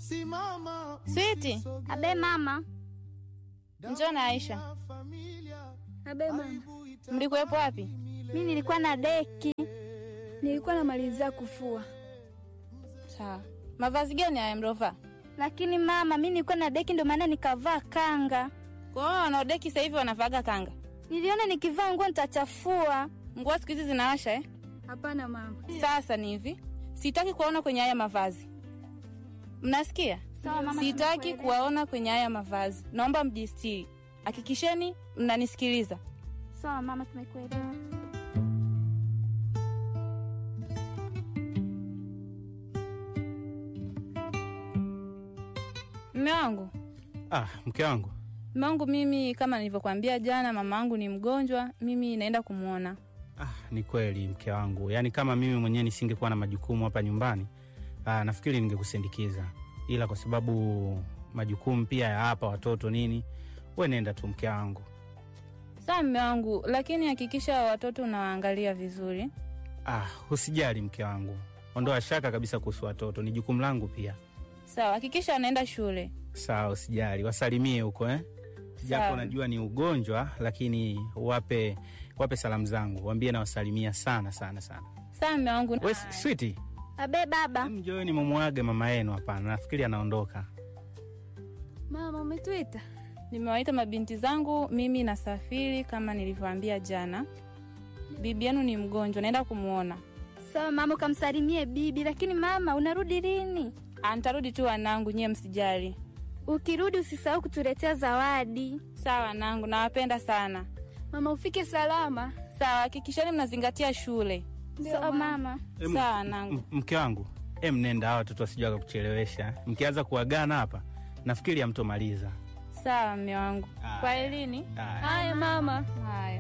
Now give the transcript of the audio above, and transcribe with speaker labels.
Speaker 1: Switi,
Speaker 2: Abe mama.
Speaker 1: njoo na Aisha.
Speaker 3: Abe mama,
Speaker 1: Mlikuwepo wapi?
Speaker 2: Mi nilikuwa na deki.
Speaker 3: nilikuwa namalizia kufua.
Speaker 1: Sawa. Mavazi gani haya mlovaa?
Speaker 2: Lakini mama, mi nilikuwa na deki ndo maana nikavaa kanga.
Speaker 1: Kwa hiyo wanaodeki sasa hivi wanavaaga kanga.
Speaker 2: Niliona nikivaa nguo nitachafua.
Speaker 1: Nguo siku hizi zinawasha eh?
Speaker 3: Hapana mama.
Speaker 1: Sasa ni hivi, sitaki kuwaona kwenye haya mavazi. Mnasikia?
Speaker 2: Sawa mama.
Speaker 1: Sitaki
Speaker 2: tumekuelewa.
Speaker 1: kuwaona kwenye haya mavazi. Naomba mjistiri. Hakikisheni mnanisikiliza.
Speaker 2: Sawa mama, tumekuelewa.
Speaker 1: Mme wangu,
Speaker 4: Ah, mke wangu.
Speaker 1: mme wangu, mimi kama nilivyokuambia jana, mama wangu ni mgonjwa, mimi naenda kumwona.
Speaker 4: Ah, ni kweli mke wangu, yaani kama mimi mwenyewe nisingekuwa na majukumu hapa nyumbani ah, nafikiri ningekusindikiza, ila kwa sababu majukumu pia ya hapa watoto nini, we nenda tu mke wangu.
Speaker 1: Sawa mme wangu, lakini hakikisha watoto unawaangalia vizuri.
Speaker 4: Ah, usijali mke wangu, ondoa shaka kabisa kuhusu watoto, ni jukumu langu pia.
Speaker 1: Sawa, hakikisha wanaenda shule.
Speaker 4: Sawa, usijali, wasalimie huko eh? Japo
Speaker 1: Sawa.
Speaker 4: najua ni ugonjwa, lakini wape wape salamu zangu, waambie nawasalimia sana sana sana.
Speaker 1: Sawa mme wangu.
Speaker 4: We switi,
Speaker 2: Abe baba.
Speaker 4: mjoeni mumwage mama yenu. Hapana, nafikiri anaondoka.
Speaker 3: Mama, umetuita?
Speaker 1: Nimewaita mabinti zangu, mimi nasafiri kama nilivyoambia jana. Bibi yenu ni mgonjwa, naenda kumwona.
Speaker 2: Sawa mama, ukamsalimie bibi. Lakini mama, unarudi lini?
Speaker 1: Ah, Nitarudi tu wanangu, nyie msijali.
Speaker 2: Ukirudi usisahau kutuletea zawadi.
Speaker 1: Sawa wanangu, nawapenda sana.
Speaker 3: Mama, ufike salama.
Speaker 1: Sawa, hakikisheni mnazingatia shule.
Speaker 2: Sawa mama.
Speaker 4: Em,
Speaker 1: Sawa wanangu.
Speaker 4: M- mke wangu em, nenda, hawa watoto wasijua wakakuchelewesha. Mkianza kuagana hapa, nafikiri hamtomaliza.
Speaker 1: Sawa mme wangu.
Speaker 4: Haya.
Speaker 1: Kwa elini.
Speaker 4: Haya.
Speaker 3: Haya mama.
Speaker 1: Haya.